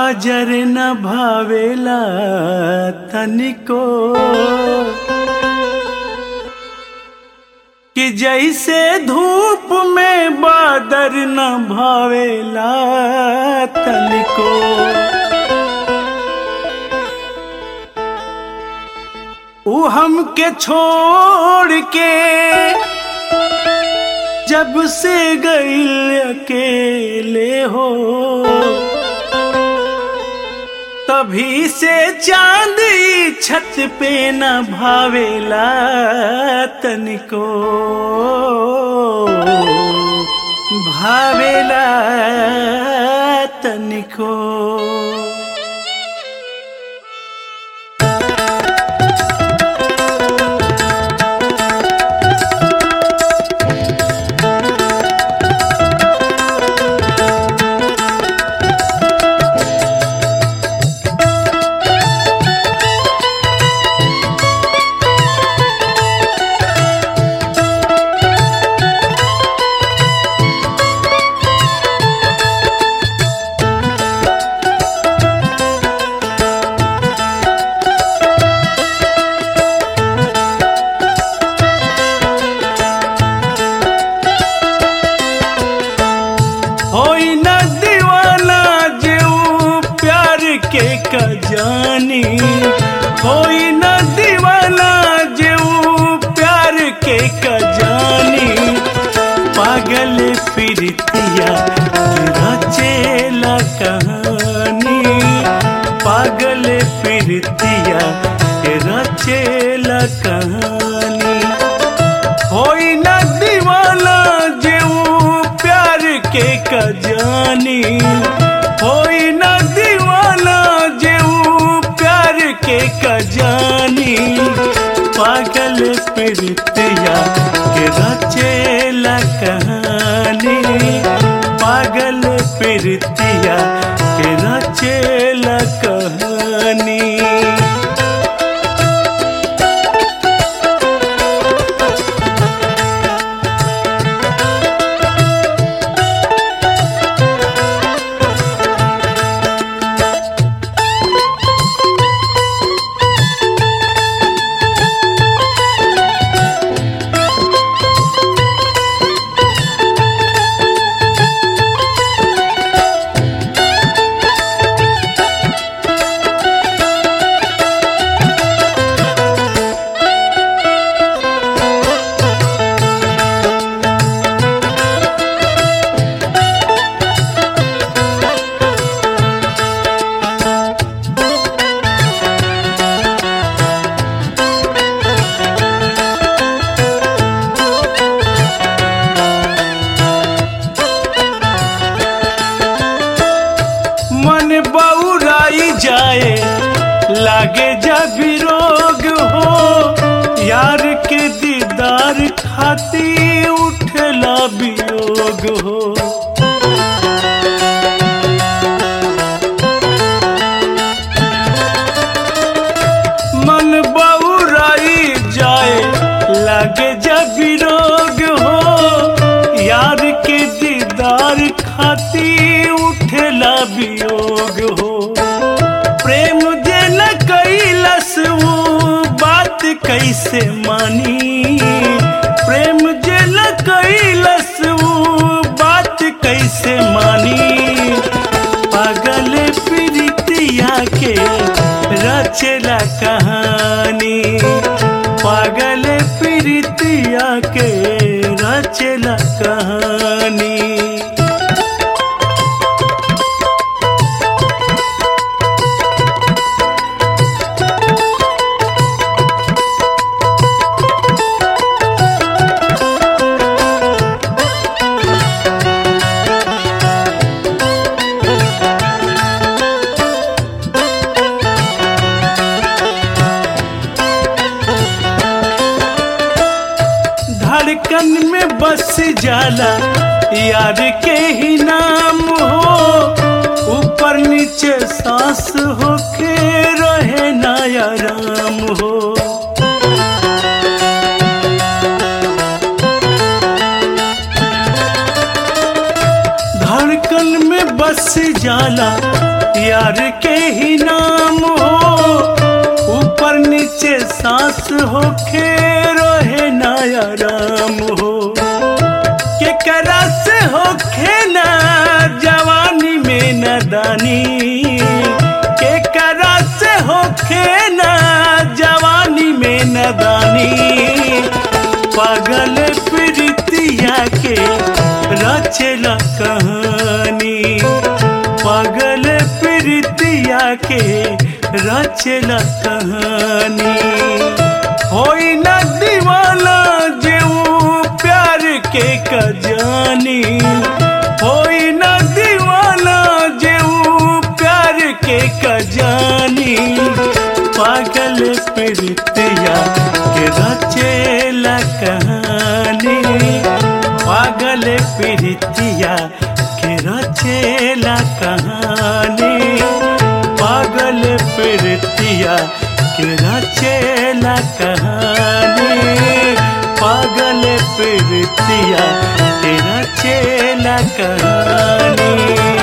काजर न भावेला तनिको कि जैसे धूप में बादर न भावेला तनिको ऊ हमके छोड़ के जब से गईल अकेले हो तभी से चांदी छत पे न भावेला तनिको भावेला तनिको होई न दीवाना जेऊ प्यार के कजानी होई न दीवाना जेऊ प्यार के कजानी पागल प्रीतिया के रचेला कहानी पागल प्रीतिया के रचेला कहानी होई न दीवाना जेऊ प्यार के कजानी होई न दीवाना जेऊ प्यार के कजानी पागल प्रीतिया के रचेला कहानी पागल प्रीतिया के रचेला कहानी मन बौराई जाए लागे जब रोग हो यार के दीदार खाती उठला वियोग हो मन बौराई जाए लागे जब रोग हो यार के दीदार खाती उठला वियोग हो प्रेम जे न कैलस वो बात कैसे मानी प्रेम जे न कैलस वो बात कैसे मानी पागल प्रीतिया के रचला कहानी पागल प्रीतिया के रचला कहानी धड़कन में बस जाला यार के ही नाम हो ऊपर नीचे सांस होके रहे ना आराम हो धड़कन में बस जाला प्यार के ही नाम हो ऊपर नीचे सांस हो खे रहे नया राम हो के करा से हो खेना जवानी में नदानी के करा से हो खेना जवानी में नदानी पागल प्रीतिया के रचला कहानी पागल प्रीतिया के रचला कहानी होई न दीवाना जेऊ प्यार के कजानी होई न दीवाना जेऊ प्यार के कजानी पागल प्रीतिया के रचेला कहानी पागल प्रीतिया के रचेला कहानी पागल प्रीतिया के रचेला कहानी पागल प्रीतिया के रचेला कहानी